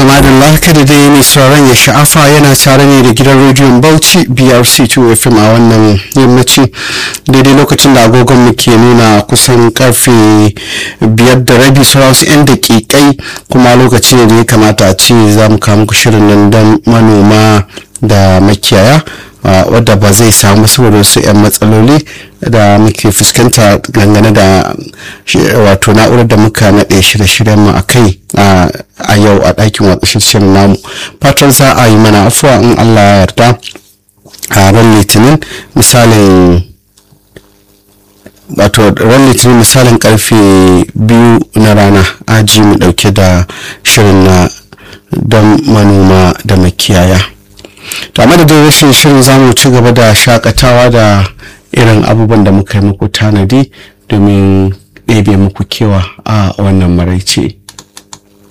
to madalla kada dai mai sauran ya sha'afa yana tare ne da gidan rediyon bauchi brc 2 fm a wannan yammaci daidai lokacin da agogon mu ke nuna kusan karfe biyar da rabi sauran wasu 'yan dakikai kuma lokaci ne da ya kamata a ce za mu kawo muku shirin nan don manoma da makiyaya wadda ba zai samu saboda wasu 'yan matsaloli da muke fuskanta dangane da wato na'urar da muka naɗe shirye-shiryen mu a kai a yau a ɗakin watsa shirin namu fatan za a yi mana afuwa in allah ya yarda a ran litinin misalin wato ran litinin misalin karfe biyu na rana aji mu ɗauke da shirin na don manoma da makiyaya to amma da rashin shirin zamu ci gaba da shakatawa da irin abubuwan da muka yi muku tanadi domin ɗebe muku kewa a wannan maraice.